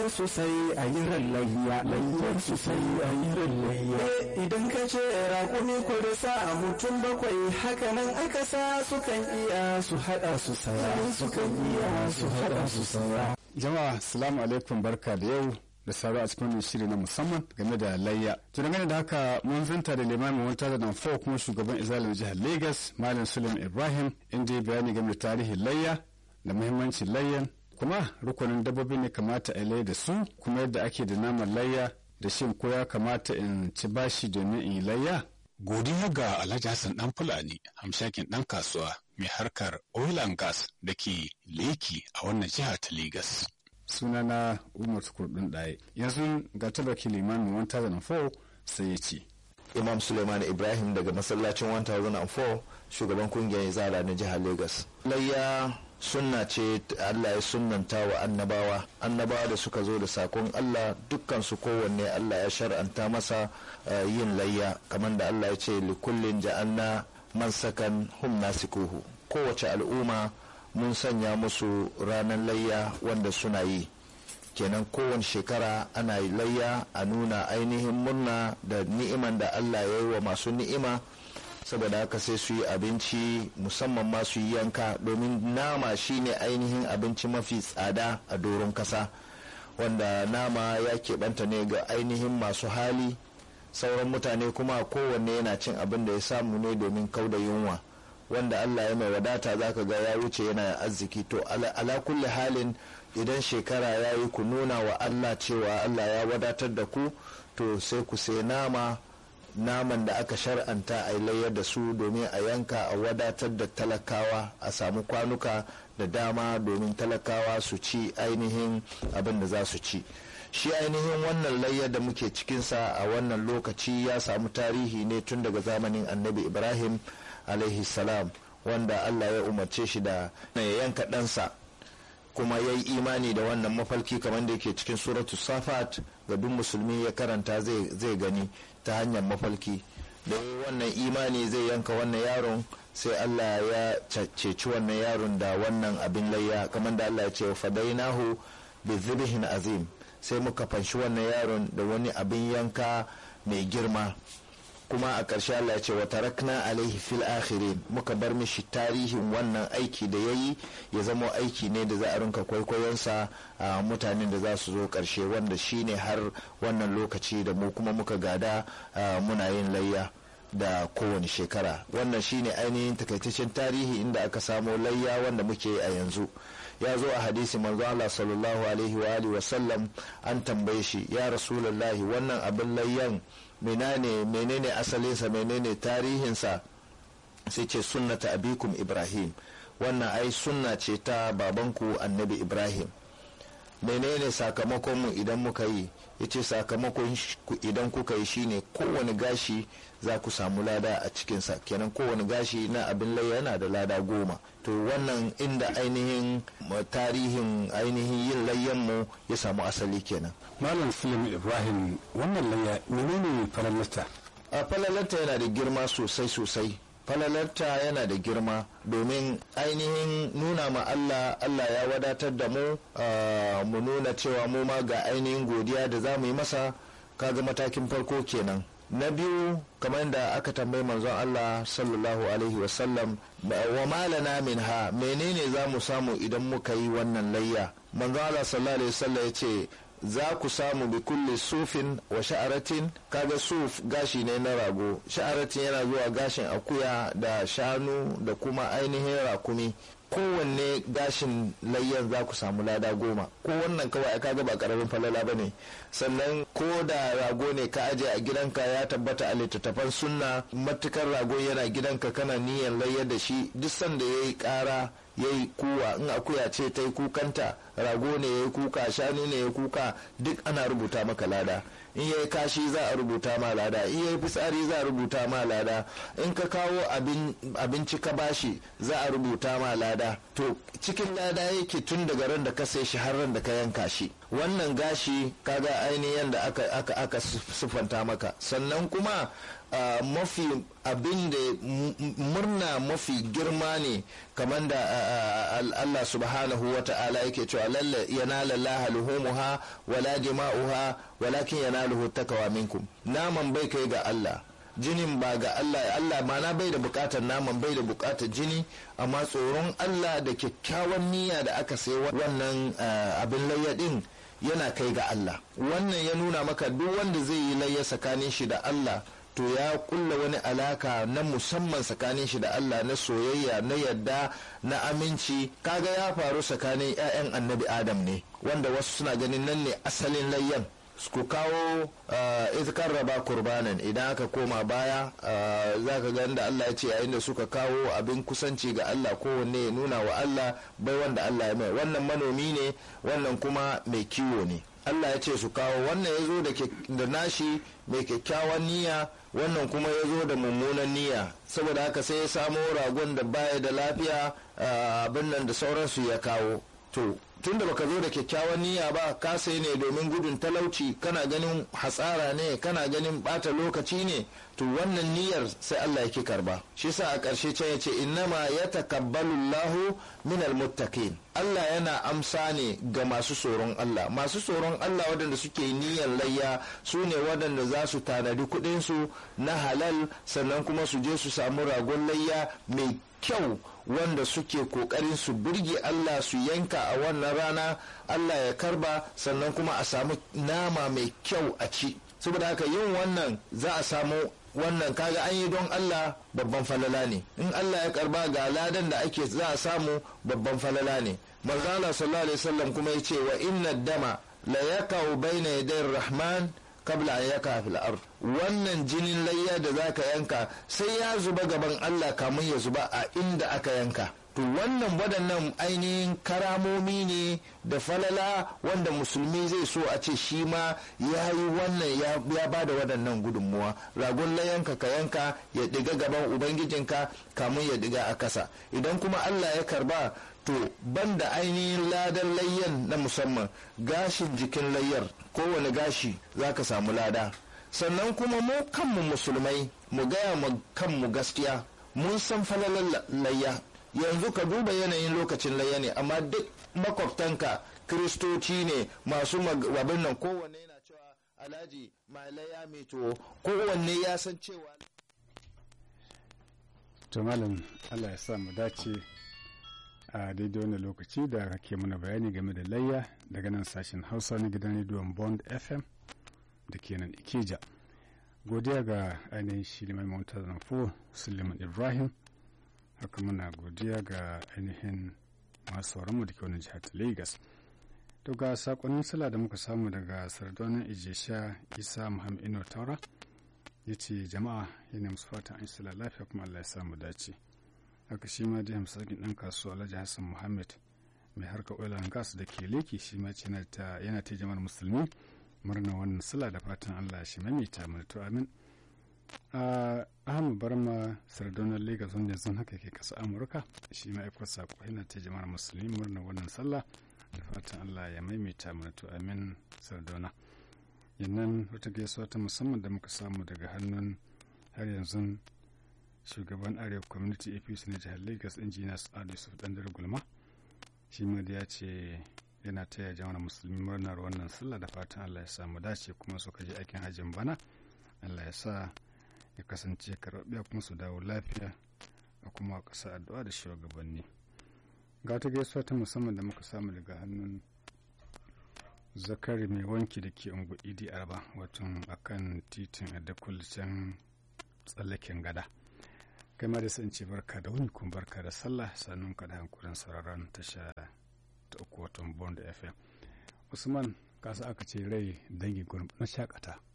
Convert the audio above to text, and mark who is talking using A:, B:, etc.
A: su sai a yi layya layyar su sai a yi layya idan ka ce raƙumi ko da sa a mutum bakwai hakanan aka sa sukan iya su haɗa su saya sukan iya su haɗa su saya
B: jama'a salamu alaikum barka da yau da sauro a cikin wannan shiri na musamman game da layya to dangane da haka mun zanta da limamin wata da nan kuma shugaban izalin jihar lagos malam suleiman ibrahim inda ya bayani game da tarihin layya da muhimmancin layyan kuma rukunin dabbobi ne kamata a layya da su kuma yadda ake da naman layya da shin ko ya kamata in ci bashi domin in yi layya
C: godiya ga alhaji hassan dan fulani hamshakin dan kasuwa mai harkar oil and gas da ke leki a wannan jiha ta lagos
B: sunana umar kurdun ɗaya yanzu ga tabaki limamin 1004 sai ya ce
D: imam suleiman ibrahim daga masallacin 1004 shugaban kungiyar izala na jihar lagos layya sunna ce allah ya sunnanta wa annabawa annabawa da suka zo da sakon allah dukkan su kowanne allah ya shar'anta masa yin layya kamar da allah ya ce likullin ja'alna mansakan hum nasikuhu kowace al'umma mun sanya musu ranar layya wanda suna yi kenan kowane shekara ana yi layya a nuna ainihin murna da ni'iman da allah ya yi wa masu ni'ima saboda haka sai su yi abinci musamman ma su yi yanka domin nama shine ainihin abinci mafi tsada a doron kasa wanda nama ya keɓanta ne ga ainihin masu hali sauran mutane kuma kowanne yana cin abin da ya samu ne domin kauda yunwa wanda Allah ya mai wadata zaka ga ya wuce yana arziki to ala kulli halin idan shekara ya yi ku nuna wa Allah cewa Allah ya wadatar da ku to sai ku sai nama naman da aka shar'anta a layar da su domin a yanka a wadatar da talakawa a samu kwanuka da dama domin talakawa su ci ainihin abin da za su ci shi ainihin wannan layyar da muke cikinsa a wannan lokaci ya samu tarihi ne tun daga zamanin annabi ibrahim alaihi salam wanda Allah ya umarce shi da ya yanka ɗansa kuma ya yi imani da wannan mafalki kamar da yake cikin suratu safat ga duk musulmi ya karanta zai gani ta hanyar mafalki da wannan imani zai yanka wannan yaron sai Allah ya ceci wannan yaron da wannan abin layya kamar da Allah ya ce fadainahu bi zibhin azim sai muka fanshi wannan yaron da wani abin yanka mai girma kuma a ƙarshe Allah ya ce wa tarakna alaihi fil akhirin muka bar mishi tarihin wannan aiki da yayi ya zama aiki ne da za a rinka kwaikwayonsa a mutanen da za su zo ƙarshe wanda shine har wannan lokaci da mu kuma muka gada muna yin layya da kowane shekara wannan shine ainihin takaitaccen tarihi inda aka samo layya wanda muke a yanzu ya zo a hadisi manzo Allah sallallahu alaihi wa alihi wasallam an tambaye shi ya rasulullahi wannan abin layyan menene menene asalinsa menene tarihinsa sai ce sunnata abikum ibrahim wannan ai sunna ce ta babanku annabi ibrahim menene sakamakon mu idan muka yi ya ce sakamakon idan kuka yi shine kowane gashi za ku samu lada a cikinsa kenan kowane gashi na abin layya yana da lada goma to wannan inda ainihin tarihin ainihin yin layyanmu ya samu asali kenan
B: malam sulim ibrahim wannan layya menene falalarta
D: a falalarta yana da girma sosai sosai falalarta yana da girma domin ainihin nuna ma Allah Allah ya wadatar da mu mu nuna cewa mu ma ga ainihin godiya da za mu yi masa kaga matakin farko kenan na biyu kamar da aka tambayi manzon Allah sallallahu alaihi wasallam wa malana min ha menene za mu samu idan muka yi wannan layya manzon Allah sallallahu alaihi wasallam ya ce za ku samu bi kulli sufin wa sha'aratin kaga suf gashi ne na rago sha'aratin yana zuwa gashin akuya da shanu da kuma ainihin rakumi kowanne gashin layyan za ku samu lada goma ko wannan kawai kaga ba karamin falala ba ne sannan ko da rago ne ka aje a gidanka ya tabbata a littattafan sunna matukar rago yana gidanka kana niyan layyar da shi duk sanda ya yi kara ya yi kuwa in akuya ce ta yi kukanta rago ne ya yi kuka shanu ne ya yi kuka duk ana rubuta maka lada in ya yi kashi za a rubuta ma lada in ya yi fitsari za a rubuta ma lada in ka kawo abinci ka bashi za a rubuta ma lada to cikin lada yake tun daga ran da ka sai shi har ran da ka yanka shi wannan gashi kaga ainihin da aka aka aka siffanta maka sannan kuma Uh, mafi abin da murna mafi girma ne kamar da uh, Allah subhanahu wa ta'ala yake cewa cewa lalle yanala laha luhumuha wala dima'uha walakin yanaluhu takawa minkum naman bai kai ga Allah jinin ba ga Allah Allah mana bai da bukatar naman bai da bukatar jini amma tsoron Allah da kyakkyawan niyya da aka sai wannan abin layya din yana kai ga Allah wannan ya nuna maka duk wanda zai yi layya tsakanin shi da Allah to ya kulla wani alaka na musamman tsakanin shi da Allah na soyayya na yadda na aminci kaga ya faru tsakanin 'ya'yan annabi Adam ne wanda wasu suna ganin nan ne asalin layyan ku kawo izkar raba kurbanan idan aka koma baya za ka ga da Allah ya ce yayin da suka kawo abin kusanci ga Allah kowanne ya nuna wa Allah bai wanda Allah ya mai wannan manomi ne wannan kuma mai kiwo ne Allah ya ce su kawo wannan ya zo da nashi mai kyakkyawan niyya wannan kuma ya zo da mummunan niyya saboda haka sai ya samo ragon da baya da lafiya abin nan da sauransu ya kawo to tun da baka zo da kyakkyawan niyya ba ka sai ne domin gudun talauci kana ganin hatsara ne kana ganin bata lokaci ne to wannan niyyar sai Allah yake karba shi sa a ƙarshe can ya ce innama ya takabbalu Allahu min almuttaqin Allah yana amsa ne ga masu tsoron Allah masu tsoron Allah waɗanda suke niyyar layya su ne waɗanda za su tanadi kuɗinsu na halal sannan kuma su je su samu ragon layya mai kyau wanda suke kokarin su birge Allah su yanka a wannan rana Allah ya karba sannan kuma a samu nama mai kyau a ci saboda haka yin wannan za a samu wannan kaga an yi don Allah babban falala ne in Allah ya karba ga ladan da ake za a samu babban falala ne manzala sallallahu alaihi wasallam kuma yace wa inna dama la yakau baina yaday rahman kabla an yaka fil ard wannan jinin layya da zaka yanka sai ya zuba gaban Allah kamun ya zuba a inda aka yanka to wannan waɗannan ainihin karamomi ne da falala wanda musulmi zai so a ce shi ma ya yi wannan ya ba da waɗannan gudunmuwa ragon layanka ka yanka ya ɗiga gaban ubangijinka kamun ya ɗiga a kasa idan kuma allah ya karba to banda ainihin ladan layyan na musamman gashin jikin layyar kowane gashi za ka samu lada sannan kuma mu kanmu musulmai mu gaya mu kanmu gaskiya mun san falalar layya yanzu ka duba yanayin lokacin layya ne amma duk makwabtanka kristoci ne masu abin nan kowanne yana cewa alhaji mai layya mai to kowanne ya san cewa
B: to malam allah ya sa mu dace a daidai wani lokaci da kake mana bayani game da layya daga nan sashen hausa na gidan rediyon bond fm da ke nan ikeja godiya ga ainihin shi limai mawuta zanfo suleiman ibrahim haka muna godiya ga ainihin masu sauranmu da ke wani jihar lagos to ga sakonnin sala da muka samu daga sardonin ijesha isa muhammad ino taura ya ce jama'a yana musu fatan an sala lafiya kuma allah ya samu dace haka shi ma dai hamsakin ɗan kasuwa alhaji hassan muhammad mai harkar oil and gas da ke leki shi ma ce yana ta jama'ar musulmi murna wannan sala da fatan allah shi maimaita mana to amin ahmad barma sardonar lagos wanda yanzu haka ke kasa amurka shi ma aikwa sako yana ta jama'ar musulmi murna wannan sallah da fatan allah ya maimaita mana to amin sardona yannan wata gaisuwa ta musamman da muka samu daga hannun har yanzu shugaban arewa community apc na jihar lagos injiniya sa'adu yusuf dandar gulma shi ma da ya ce yana taya jama'ar musulmi murnar wannan sallah da fatan allah ya samu dace kuma suka je aikin hajjin bana allah ya sa ya kasance karɓaɓɓiya kuma su dawo lafiya a kuma ƙasa addu'a da shugabanni ga ta gaisuwa ta musamman da muka samu daga hannun zakari mai wanki da ke ungu idi arba wato akan titin adakul can tsallaken gada kai ma da sun ce barka da wuni kuma barka da sallah sannan ka da hankulin sauraron tasha ta uku watan bond fm usman kasa aka ce rai dangi gurin na shakata